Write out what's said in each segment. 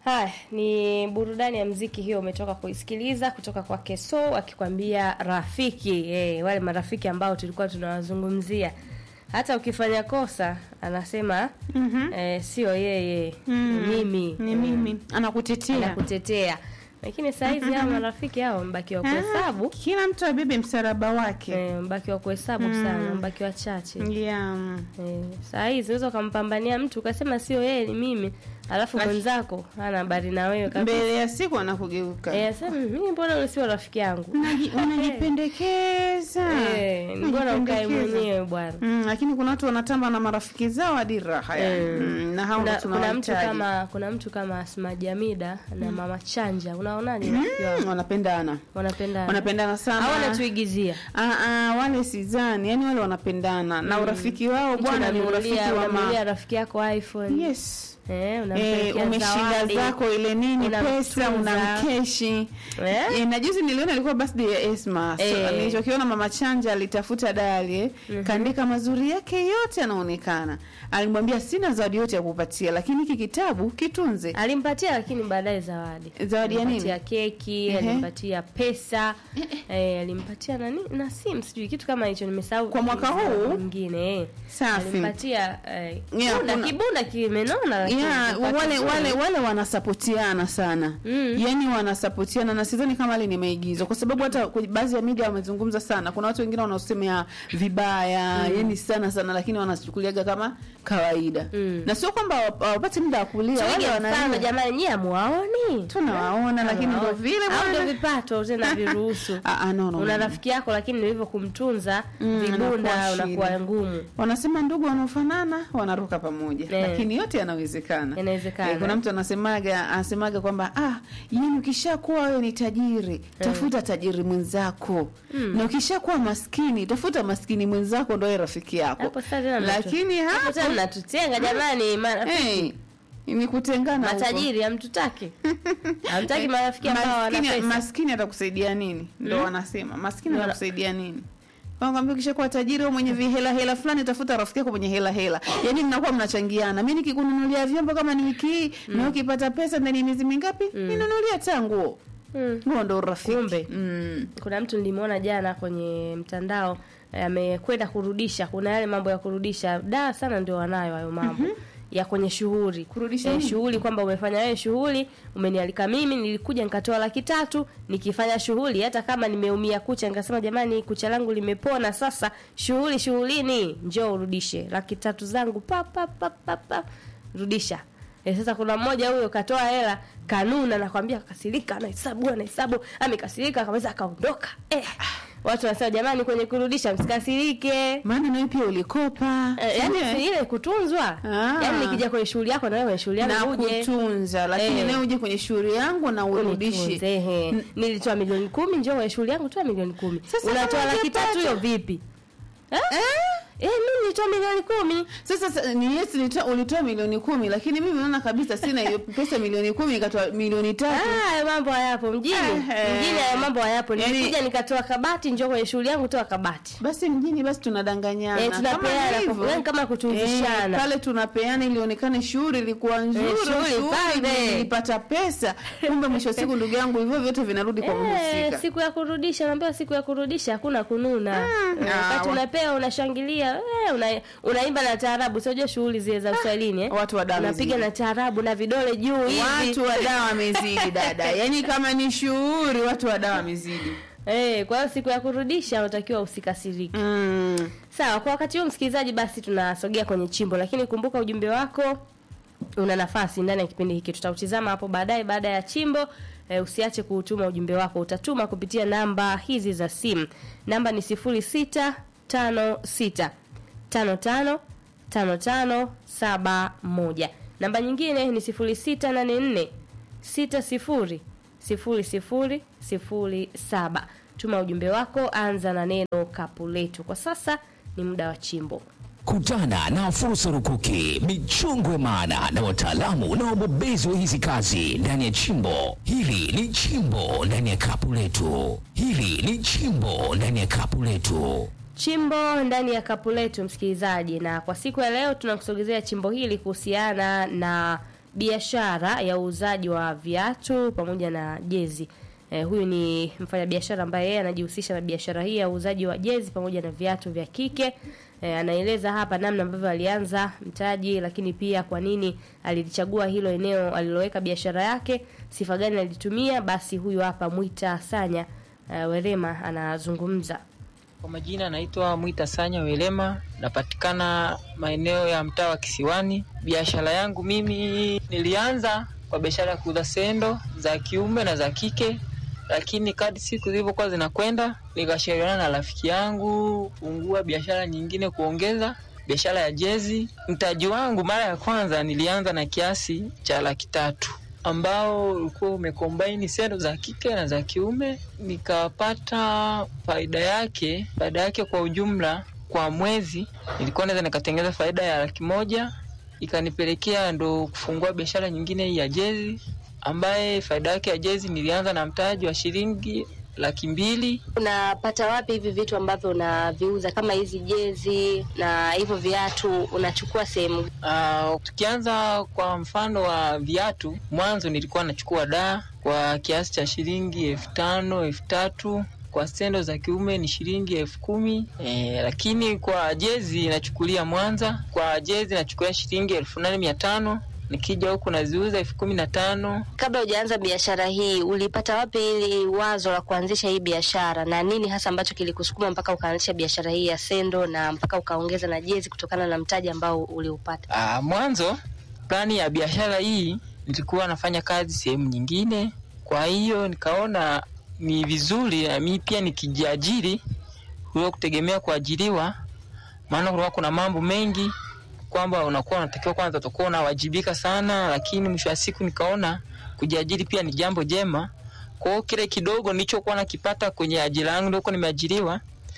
Haya, ni burudani ya mziki hiyo umetoka kuisikiliza kutoka kwa Keso akikwambia rafiki. Eh, wale marafiki ambao tulikuwa tunawazungumzia. Hata ukifanya kosa anasema Mhm. eh, sio yeye, Mm. ni mimi. Ni Mm, mimi. Anakutetea. Anakutetea. Lakini saa hizi hao marafiki hao mbaki wa kuhesabu. Kila mtu abebe msalaba wake. Eh, mbaki wa kuhesabu Mm. sana, mbaki wachache. Yeah. Eh, saa hizi unaweza ukampambania mtu ukasema sio yeye ni mimi, alafu Laki- mwenzako hana habari na wewe kabisa. Mbele ya siku anakugeuka. Eh, sasa mimi mbona wewe sio rafiki yangu? Unaji- Unajipendekeza. Eh, mbona ukae Unajipendekeza. mwenyewe bwana? Mm, lakini kuna watu wanatamba na marafiki zao hadi raha yani. Eh. Mm, na hao Kuna, ndo kuna mtu tunawahitaji. kama kuna mtu kama Asma Jamida na Mama Chanja, unaonaje rafiki wao? Mm, wanapendana. Wanapendana. Wanapendana sana. Au wanatuigizia. Ah, ah, wale sidhani, yani wale wanapendana na urafiki wao Mtu bwana ni urafiki unanunulia wa unanunulia ma... rafiki yako iPhone. Yes. Eh, Eh, unampelekea umeshinda zawadi. zako ile nini Unamtunza. pesa unamkeshi Eh? eh, na juzi niliona ilikuwa birthday ya Esma so, Eh. nilichokiona mama Chanja alitafuta dali eh, kaandika mazuri yake yote yanaonekana alimwambia sina zawadi yote ya kupatia lakini hiki kitabu kitunze Alimpatia lakini baadaye zawadi. Zawadi ya nini? Alimpatia keki, Ehe. alimpatia pesa, eh, alimpatia nani na simu sijui kitu kama hicho nimesahau. Kwa mwaka huu? mwingine eh. Safi. Alimpatia eh, Yeah, bunda, kuna- kibunda kimenona lakini Yeah, kilipata wale vizuri. wale wale wanasapotiana sana Mm. yani wanasapotiana na sidhani kama hali ni maigizo kwa sababu hata kwenye baadhi ya media wamezungumza sana kuna watu wengine wanaosemea vibaya yani sana sana lakini wanachukuliaga kama kawaida Mm. na sio kwamba hawap- hawapati muda wa kulia wale Tuige mfano wanalia jamani, nyie hamuwaoni? tunawaona lakini ndo Hamuwaoni. vile au ndio bwana vipato tena viruhusu. Ah, ah, no, no, Una no. rafiki yako lakini ndivyo kumtunza Mm, vibunda anakuwa unakuwa shida. ngumu. wanasema ndugu wanaofanana wanaruka pamoja Eh. lakini yote yanawezekana Yanawezekana. Eh, kuna mtu anasemaga anasemaga kwamba ah yani ukishakuwa wewe ni tajiri tafuta tajiri mwenzako na ukishakuwa maskini tafuta maskini mwenzako ndo yeye rafiki yako Hapo sasa tena mnatu- lakini hapo hapo tena mnatutenga jamani, marafiki eh, ni kutengana huko. matajiri hamtutaki hamtaki marafiki ambao wana maskini, pesa maskini atakusaidia nini ndo wanasema maskini Wana- atakusaidia nini kwambia ukishakuwa tajiri wewe mwenye vihela hela fulani tafuta rafiki yako mwenye hela hela yaani mnakuwa mnachangiana mi nikikununulia vyombo kama ni wiki hii na ukipata pesa ndani ya miezi mingapi ninunulia ta nguo Mm. huo ndo urafiki Kumbe. mm. kuna mtu nilimwona jana kwenye mtandao eh, amekwenda kurudisha kuna yale mambo ya kurudisha da sana ndio wanayo hayo mambo ya kwenye shughuli Kurudisha eh, nini? shughuli kwamba umefanya wewe shughuli umenialika mimi nilikuja nikatoa laki tatu nikifanya shughuli hata kama nimeumia kucha nikasema jamani kucha langu limepona sasa shughuli shughulini njoo urudishe laki tatu zangu pa pa pa pa, pa. rudisha E, sasa kuna mmoja huyo katoa hela kanuna nakwambia kasirika anahesabu anahesabu amekasirika akamaliza akaondoka eh. watu wanasema jamani kwenye kurudisha msikasirike maana nawe pia ulikopa Eh, yani Eh, si ile kutunzwa Ah. yani nikija kwenye shughuli yako na wewe kwenye shughuli na yangu uje kutunza lakini Eh. nawe uje kwenye shughuli yangu na urudishi unitunze ehe. nilitoa milioni kumi njoo kwenye shughuli yangu toa milioni kumi Sasa unatoa kama laki tatu hiyo hujapata? vipi eh? eh? Eh, mimi nilitoa milioni kumi Sasa sa- ni yes nilitoa ulitoa milioni kumi lakini mimi naona kabisa sina hiyo pesa milioni kumi nikatoa milioni tatu. Ah, hayo mambo hayapo mjini Ehe. mjini hayo mambo hayapo Yaani- nilikuja nikatoa kabati njoo kwenye shughuli yangu toa kabati Basi mjini basi tunadanganyana. Eh, Kama tunapeana, hivyo. kwa- yaani kama kutuzishana. Eh, pale tunapeana ili ionekane shughuli ilikuwa nzuri, shughuli shughuli pambe. nilipata pesa. Kumbe mwisho wa siku ndugu yangu hivyo vyote vinarudi kwa Eh, mhusika. siku ya kurudisha naambiwa siku ya kurudisha hakuna kununa Mm, Eh, ah, wakati wa- unapewa unashangilia eh, una, unaimba na taarabu siojua shughuli zile za uswahilini eh? watu wa damu unapiga zile. na taarabu na vidole juu hivi Watu wa dawa wamezidi dada. Yaani kama ni shughuli watu wa dawa wamezidi. eh, kwa hiyo siku ya kurudisha unatakiwa usikasiriki Mm. sawa kwa wakati huu msikilizaji basi tunasogea kwenye chimbo lakini kumbuka ujumbe wako una nafasi ndani ya kipindi hiki tutautizama hapo baadaye baada ya chimbo e, usiache kuutuma ujumbe wako utatuma kupitia namba hizi za simu namba ni 0656 55 55 71 namba nyingine ni 0684 60 00 07 tuma ujumbe wako anza na neno kapu letu kwa sasa ni muda wa chimbo Kutana na fursa rukuki, michongo maana na wataalamu na wabobezi wa hizi kazi ndani ya chimbo. Hili ni chimbo ndani ya kapu letu. Hili ni chimbo ndani ya kapu letu. chimbo ndani ya kapu letu msikilizaji na kwa siku ya leo tunakusogezea chimbo hili kuhusiana na biashara ya uuzaji wa viatu pamoja na jezi. Eh, huyu ni mfanyabiashara ambaye yeye anajihusisha na biashara hii ya uuzaji wa jezi pamoja na viatu vya kike. Eh, anaeleza hapa namna ambavyo alianza mtaji, lakini pia kwa nini alilichagua hilo eneo aliloweka biashara yake, sifa gani alitumia. Basi huyu hapa Mwita Sanya eh, Werema anazungumza. Kwa majina naitwa Mwita Sanya Welema, napatikana maeneo ya mtaa wa Kisiwani. Biashara yangu mimi nilianza kwa biashara ya kuuza sendo za kiume na za kike, lakini kadri siku zilivyokuwa zinakwenda, nikashauriana na rafiki yangu kufungua biashara nyingine, kuongeza biashara ya jezi. Mtaji wangu mara ya kwanza nilianza na kiasi cha laki tatu ambao ulikuwa umekombaini sendo za kike na za kiume, nikapata faida yake. Faida yake kwa ujumla kwa mwezi nilikuwa naweza nikatengeza faida ya laki moja, ikanipelekea ndo kufungua biashara nyingine hii ya jezi, ambaye faida yake ya jezi nilianza na mtaji wa shilingi laki mbili. Unapata wapi hivi vitu ambavyo unaviuza kama hizi jezi na hivyo viatu, unachukua sehemu Uh, tukianza kwa mfano wa viatu, mwanzo nilikuwa nachukua daa kwa kiasi cha shilingi elfu tano elfu tatu kwa sendo za kiume ni shilingi elfu kumi e, lakini kwa jezi nachukulia Mwanza, kwa jezi nachukulia shilingi elfu nane mia tano nikija huku naziuza elfu kumi na tano Kabla hujaanza biashara hii, ulipata wapi ili wazo la kuanzisha hii biashara, na nini hasa ambacho kilikusukuma mpaka ukaanzisha biashara hii ya sendo na mpaka ukaongeza na jezi kutokana na mtaji ambao uliupata? Ah, mwanzo plani ya biashara hii nilikuwa nafanya kazi sehemu nyingine, kwa hiyo nikaona ni vizuri na mimi pia nikijiajiri kuliko kutegemea kuajiriwa, maana kulikuwa kuna mambo mengi kwamba unakuwa unatakiwa kwanza utakuwa unawajibika sana, lakini mwisho wa siku nikaona kujiajiri pia ni jambo jema. Kwa hiyo kile kidogo nilichokuwa nakipata kwenye ajira yangu nilikuwa nimeajiriwa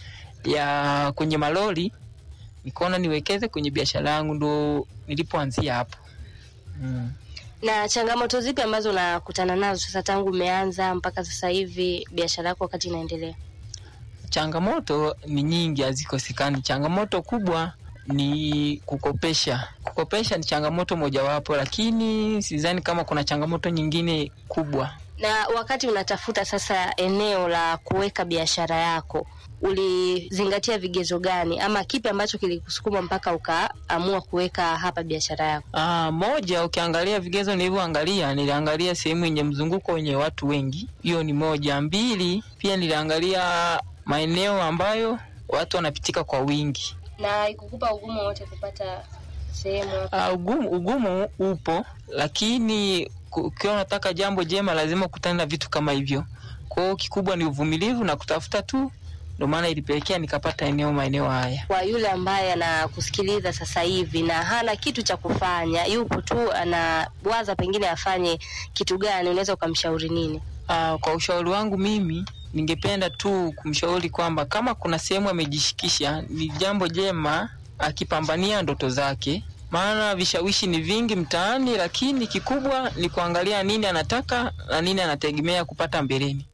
ya kwenye malori nikaona niwekeze kwenye biashara yangu, ndo nilipoanzia hapo mm. Na changamoto zipi ambazo unakutana nazo sasa tangu umeanza mpaka sasa hivi biashara yako wakati inaendelea? Changamoto ni nyingi, hazikosekani. Changamoto kubwa ni kukopesha. Kukopesha ni changamoto mojawapo, lakini sidhani kama kuna changamoto nyingine kubwa. Na wakati unatafuta sasa eneo la kuweka biashara yako, ulizingatia vigezo gani ama kipi ambacho kilikusukuma mpaka ukaamua kuweka hapa biashara yako? Ah, moja, ukiangalia vigezo nilivyoangalia, niliangalia sehemu yenye mzunguko wenye watu wengi, hiyo ni moja. Mbili, pia niliangalia maeneo ambayo watu wanapitika kwa wingi. Na ikukupa ugumu wote kupata sehemu Uh, ugumu, ugumu upo, lakini ku- ukiwa unataka jambo jema lazima ukutane na vitu kama hivyo. Kwa hiyo kikubwa ni uvumilivu na kutafuta tu, ndio maana ilipelekea nikapata eneo maeneo haya. kwa yule ambaye anakusikiliza sasa hivi na hana kitu cha kufanya, yupo tu anawaza pengine afanye kitu gani, unaweza ukamshauri nini? Uh, kwa ushauri wangu mimi ningependa tu kumshauri kwamba kama kuna sehemu amejishikisha, ni jambo jema akipambania ndoto zake, maana vishawishi ni vingi mtaani, lakini kikubwa ni kuangalia nini anataka na nini anategemea kupata mbeleni.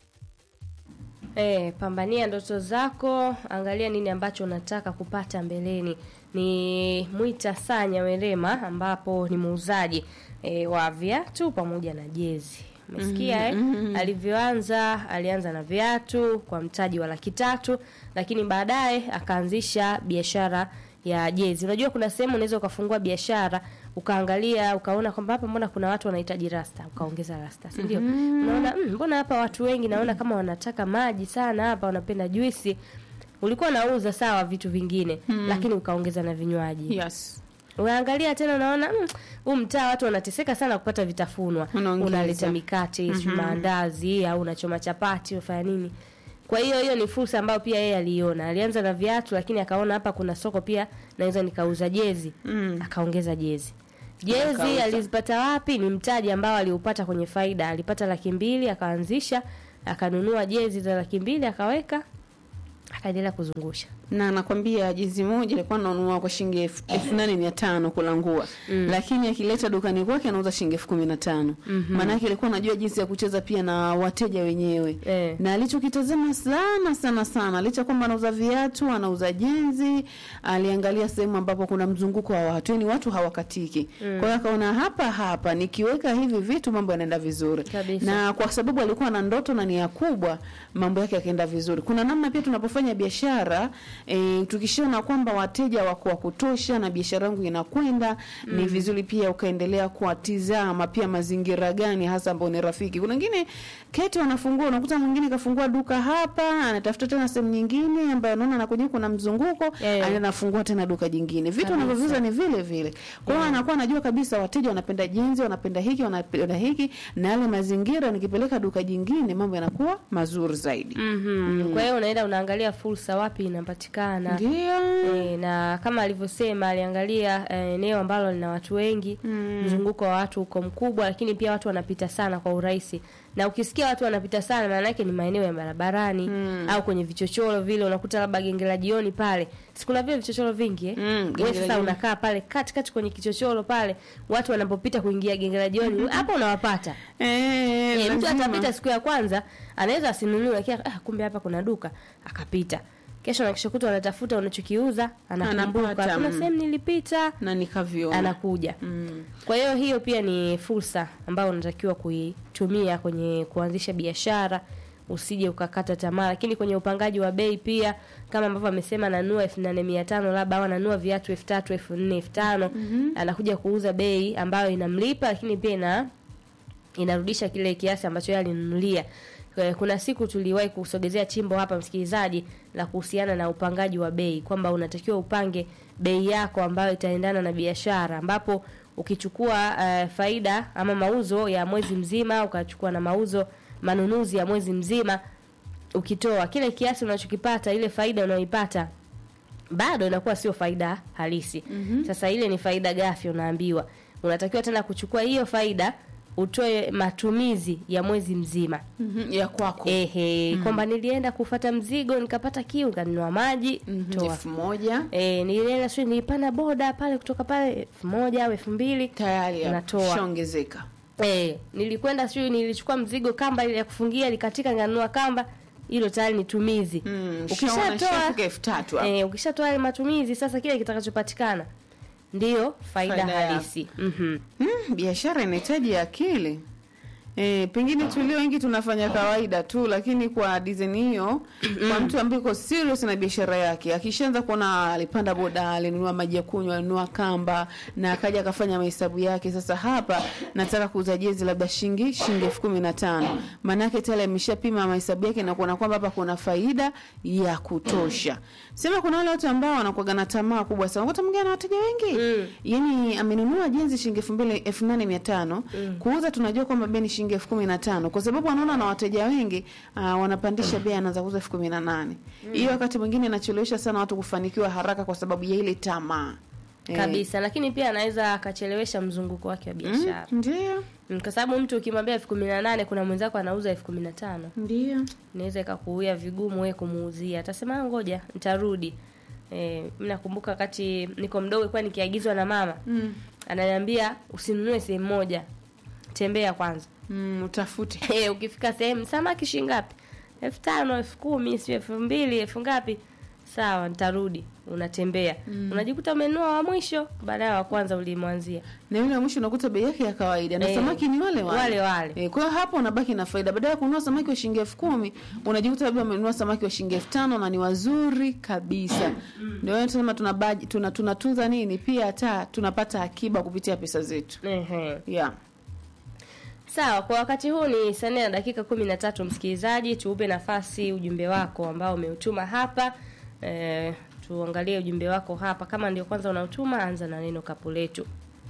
E, pambania ndoto zako, angalia nini ambacho unataka kupata mbeleni. Ni Mwita Sanya Werema, ambapo ni muuzaji e, wa viatu pamoja na jezi. Umesikia eh? Alivyoanza, alianza na viatu kwa mtaji wa laki tatu, lakini baadaye akaanzisha biashara ya jezi. Unajua kuna sehemu unaweza ukafungua biashara ukaangalia ukaona kwamba hapa mbona kuna watu wanahitaji rasta, ukaongeza rasta, si ndio? Unaona mm, mbona hapa watu wengi naona kama wanataka maji sana hapa, wanapenda juisi. Ulikuwa unauza sawa vitu vingine lakini ukaongeza na vinywaji. Yes. Unaangalia tena unaona mm, huu mtaa watu wanateseka sana kupata vitafunwa. Unaongeza. Unaleta mikate, mm maandazi au unachoma chapati, unafanya nini? Kwa hiyo hiyo ni fursa ambayo pia yeye aliona. Alianza na viatu lakini akaona hapa kuna soko pia naweza nikauza jezi. Mm. Akaongeza jezi. Jezi Akauza. alizipata wapi? Ni mtaji ambao aliupata kwenye faida. Alipata laki mbili akaanzisha, akanunua jezi za laki mbili akaweka, akaendelea kuzungusha. na nakwambia jinsi moja alikuwa ananunua kwa shilingi elfu elfu nane mia tano kulangua mm. lakini akileta dukani kwake anauza shilingi elfu kumi na tano mm-hmm. maanake alikuwa anajua jinsi ya kucheza pia na wateja wenyewe Eh. na alichokitazama sana sana sana licha kwamba anauza viatu anauza jenzi aliangalia sehemu ambapo kuna mzunguko wa watu yani watu hawakatiki mm. kwa hiyo akaona hapa hapa nikiweka hivi vitu mambo yanaenda vizuri Kabisa. na kwa sababu alikuwa na ndoto na nia kubwa mambo yake yakaenda vizuri kuna namna pia tunapofanya biashara e, tukishaona kwamba wateja wako wa kutosha na biashara yangu inakwenda mm. ni vizuri pia ukaendelea kuwatizama pia mazingira gani hasa ambao ni rafiki kuna wengine keti wanafungua unakuta mwingine kafungua duka hapa anatafuta tena sehemu nyingine ambayo anaona anakuja kuna mzunguko Eh. anaenda anafungua tena duka jingine vitu Kabisa. anavyoviuza ni vile vile kwa hiyo anakuwa anajua kabisa wateja wanapenda jinsi wanapenda hiki wanapenda hiki na yale mazingira nikipeleka duka jingine mambo yanakuwa mazuri zaidi mm-hmm. kwa hiyo unaenda unaangalia fursa wapi inapatikana ndio E, na kama alivyosema aliangalia eh, eneo ambalo lina watu wengi mm. mzunguko wa watu uko mkubwa lakini pia watu wanapita sana kwa urahisi na ukisikia watu wanapita sana maana yake ni maeneo ya barabarani mm. au kwenye vichochoro vile unakuta labda genge la jioni pale sikuna vile vichochoro vingi eh? Mm, genge Wewe la sasa jioni. unakaa pale katikati kwenye kichochoro pale watu wanapopita kuingia genge la jioni hapo unawapata eh, Eh, mtu lazima. atapita siku ya kwanza anaweza asinunue lakini ah, kumbe hapa kuna duka akapita kesho na kesho kutwa anatafuta unachokiuza anakumbuka Anapata, kuna mm. sehemu nilipita na nikaviona anakuja mm. kwa hiyo hiyo pia ni fursa ambayo unatakiwa kuitumia kwenye kuanzisha biashara usije ukakata tamaa lakini kwenye upangaji wa bei pia kama ambavyo amesema nanua elfu nane mia tano labda au ananua viatu elfu tatu elfu nne elfu tano anakuja kuuza bei ambayo inamlipa lakini pia ina inarudisha kile kiasi ambacho yeye alinunulia Eh, kuna siku tuliwahi kusogezea chimbo hapa msikilizaji la kuhusiana na upangaji wa bei kwamba unatakiwa upange bei yako ambayo itaendana na biashara ambapo ukichukua uh, faida ama mauzo ya mwezi mzima ukachukua na mauzo manunuzi ya mwezi mzima ukitoa kile kiasi unachokipata ile faida unayoipata bado inakuwa sio faida halisi mm-hmm. sasa ile ni faida gafi unaambiwa unatakiwa tena kuchukua hiyo faida utoe matumizi ya mwezi mzima mm-hmm. ya kwako ehe kwamba nilienda kufata mzigo nikapata kiu nikanunua maji Mhm, toa elfu moja e, nilienda sio nilipanda boda pale kutoka pale elfu moja au elfu mbili tayari Unatoa. shaongezeka e, nilikwenda sio nilichukua mzigo kamba ile ya kufungia likatika nikanunua kamba hilo tayari ni tumizi Mm, shaona ukishatoa shafika elfu tatu hapo. e, ukishatoa yale matumizi sasa kile kitakachopatikana ndiyo faida, Faida ya- halisi mm-hmm. Mm, biashara inahitaji akili E, pengine tulio wengi tunafanya kawaida tu lakini kwa design hiyo kwa mtu ambaye yuko serious na biashara yake akishaanza kuona alipanda boda alinunua maji ya kunywa alinunua kamba na akaja akafanya mahesabu yake sasa hapa nataka kuuza jezi labda shilingi shilingi elfu kumi na tano maanake tayari ameshapima mahesabu yake na kuona kwamba hapa kuna faida ya kutosha sema kuna wale watu ambao wanakuwaga na tamaa kubwa sana unakuta mwingine ana wateja wengi Mm. yani amenunua jenzi shilingi elfu mbili elfu nane mia tano kuuza tunajua kwamba bei ni shilingi elfu kumi na tano kwa sababu anaona na wateja wengi uh, wanapandisha bei anaanza kuuza elfu kumi na nane hiyo wakati mwingine inachelewesha sana watu kufanikiwa haraka kwa sababu ya ile tamaa Eh, kabisa lakini pia anaweza akachelewesha mzunguko wake wa biashara mm, ndio mm. kwa sababu mtu ukimwambia elfu kumi na nane kuna mwenzako anauza elfu kumi na tano ndio inaweza ikakuia vigumu wewe kumuuzia atasema "Ah, ngoja nitarudi eh, mi nakumbuka wakati niko mdogo kuwa nikiagizwa na mama mm, ananiambia usinunue sehemu moja tembea kwanza mm, utafute Eh, ukifika sehemu samaki shingapi elfu tano elfu kumi sio elfu mbili elfu ngapi sawa nitarudi unatembea unajikuta umenunua wa mwisho baadaye wa kwanza ulimwanzia na yule wa mwisho unakuta bei yake ya kawaida na Eh, samaki ni wale wale wale wale. Eh, kwa hiyo hapo unabaki na faida baada ya kununua samaki wa shilingi elfu kumi unajikuta labda umenunua samaki wa shilingi elfu tano na ni wazuri kabisa ndio hiyo tunasema tuna budget- tuna tunatunza nini pia hata tunapata akiba kupitia pesa zetu Ehe. yeah. sawa kwa wakati huu ni saa nne na dakika kumi na tatu msikilizaji tuupe nafasi ujumbe wako ambao umeutuma hapa eh, tuangalie ujumbe wako hapa kama ndio kwanza unautuma anza na neno kapu letu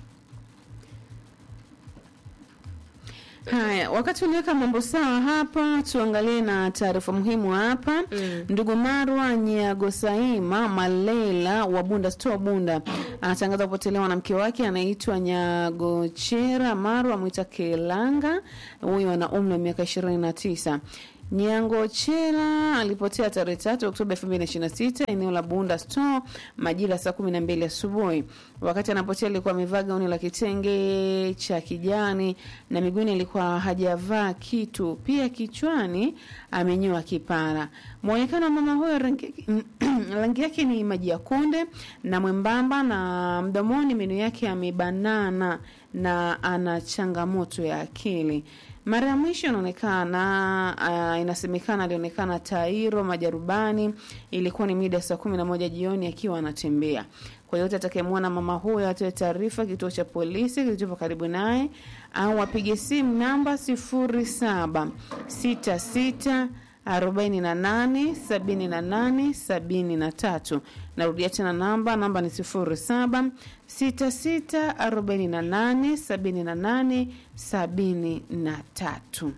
Haya, wakati uliweka mambo sawa hapa, tuangalie na taarifa muhimu hapa. Mm. Ndugu Marwa Nyagosaima Malela wa Bunda Store Bunda anatangaza kupotelewa na mke wake anaitwa Nyagochera Marwa Mwita Kelanga, huyu ana umri wa miaka ishirini na tisa. Nyango Chela alipotea tarehe tatu Oktoba 2026 eneo la Bunda Store majira saa 12 asubuhi. Wakati anapotea alikuwa amevaa gauni la kitenge cha kijani na miguuni alikuwa hajavaa kitu, pia kichwani amenyoa kipara. Muonekano wa mama huyo rangi, rangi yake ni maji ya kunde na mwembamba, na mdomoni meno yake yamebanana na ana changamoto ya akili. Mara ya mwisho inaonekana uh, inasemekana alionekana Tairo Majarubani, ilikuwa ni mida saa kumi na moja jioni akiwa anatembea. Kwa yote atakayemwona mama huyo atoe taarifa kituo cha polisi kilichopo karibu naye au apige simu namba sifuri saba sita sita arobaini na nane sabini na nane sabini na tatu. Narudia tena namba, namba ni sifuri saba sita sita arobaini na nane sabini na nane sabini na tatu.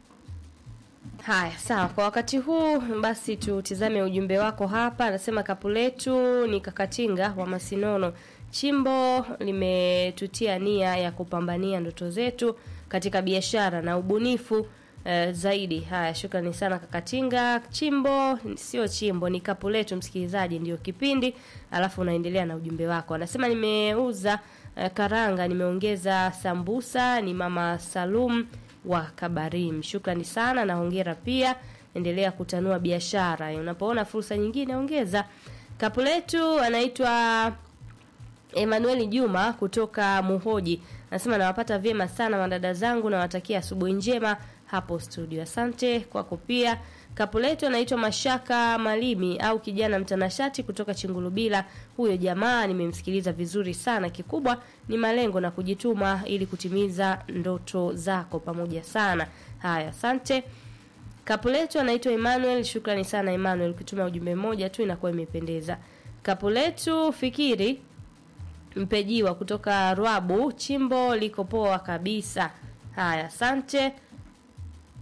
Haya, sawa. Kwa wakati huu basi tutizame ujumbe wako hapa. Anasema kapu letu ni Kakatinga wa Masinono. Chimbo limetutia nia ya kupambania ndoto zetu katika biashara na ubunifu eh, zaidi. Haya, shukrani sana Kakatinga. Chimbo sio chimbo, ni kapu letu, msikilizaji, ndio kipindi, alafu unaendelea na ujumbe wako. Anasema nimeuza eh, karanga, nimeongeza sambusa. Ni mama Salum wa Kabarim. Shukrani sana na hongera pia, endelea kutanua biashara. Unapoona fursa nyingine ongeza. Kapu letu anaitwa Emmanuel Juma kutoka Muhoji. Anasema nawapata vyema sana madada zangu, nawatakia asubuhi njema hapo studio. Asante kwako pia. Kapu letu anaitwa Mashaka Malimi au kijana mtanashati kutoka Chingulubila. Huyo jamaa nimemsikiliza vizuri sana. Kikubwa ni malengo na kujituma ili kutimiza ndoto zako pamoja sana. Haya, asante. Kapu letu anaitwa Emmanuel. Shukrani sana Emmanuel, ukituma ujumbe mmoja tu inakuwa imependeza. Kapu letu fikiri mpejiwa kutoka Rwabu, chimbo liko poa kabisa. Haya, asante.